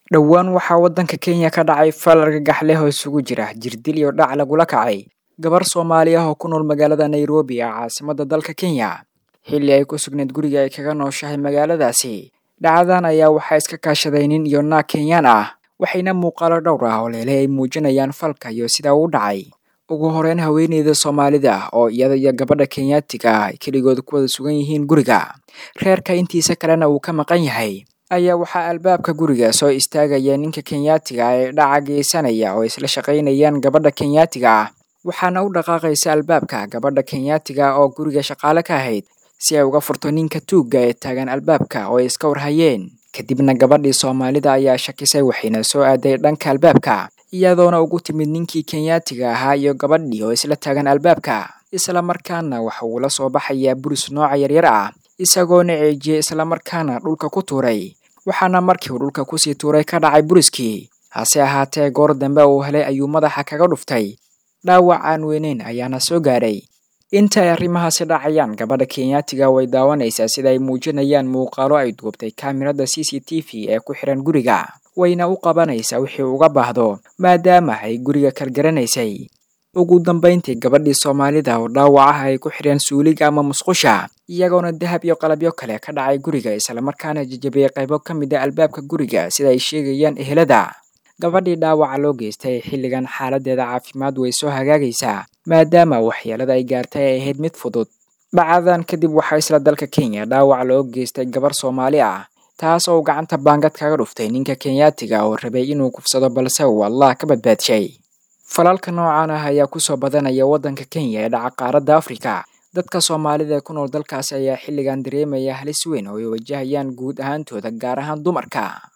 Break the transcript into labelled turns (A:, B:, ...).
A: dhowaan waxaa waddanka kenya ka dhacay fal argagax leh oo isugu jira jirdil iyo dhac lagula kacay gabar soomaali ah oo ku nool magaalada nairobi ee caasimadda dalka kenya xilli ay ku sugnayd guriga ay kaga nooshahay magaaladaasi dhacdadan ayaa waxaa iska kaashaday nin iyo naag kenyaan ah waxayna muuqaalo dhowr ah oo leele ay muujinayaan falka iyo sida uu dhacay ugu horeyn haweeneyda soomaalida oo iyada iyo gabadha kenyaatiga ah ay keligood ku wada sugan yihiin guriga reerka intiisa kalena uu ka maqan yahay ayaa waxaa albaabka guriga soo istaagaya ninka kenyaatiga ah ee dhaca geysanaya oo isla shaqaynayaan gabadha kenyaatiga ah waxaana u dhaqaaqaysa albaabka gabadha kenyaatiga oo guriga shaqaale ka ahayd si ay uga furto ninka tuugga ee taagan albaabka oo ay iska warhayeen kadibna gabadhii soomaalida ayaa shakisay waxayna soo aaday dhanka albaabka iyadoona ugu timid ninkii kenyaatiga ahaa iyo gabadhii oo isla taagan albaabka isla markaana waxa uu la soo baxayaa buris nooca yaryar ah isagoona ceejiyey islamarkaana dhulka ku tuuray waxaana markii uu dhulka kusii tuuray ka dhacay buriskii hase ahaatee goor dambe uu helay ayuu madaxa kaga dhuftay dhaawac aan weyneyn ayaana soo gaadhay inta ay arrimahaasi dhacayaan gabadha kenyaatiga way daawanaysaa sida ay muujinayaan muuqaalo ay duubtay kaamirada c c t v ee ku xihan guriga wayna u qabanaysaa wixii uga baahdo maadaama ay guriga kalgaranaysay ugu dambayntii gabadhii soomaalida oo dhaawac ah ay ku xidheen suuliga ama musqusha iyagoona dahab iyo qalabyo kale ka dhacay guriga islamarkaana jajabiyey qaybo ka mid a albaabka guriga sida ay sheegayaan ehelada gabadhii dhaawaca loo geystay xilligan xaaladeeda caafimaad way soo hagaagaysaa maadaama waxyeelada ay gaartay ay ahayd mid fudud dhacadan kadib waxaa isla dalka kenya dhaawac loo geystay gabar soomaali ah taas oo gacanta baangad kaga dhuftay ninka kenyaatiga oo rabay inuu kufsado balse uu allah ka badbaadshay falalka noocan ah ayaa kusoo badanaya waddanka kenya ee dhaca qaaradda afrika dadka soomaalida ee ku nool dalkaasi ayaa xilligan dareemaya halis weyn oo ay wajahayaan guud ahaantooda gaar ahaan dumarka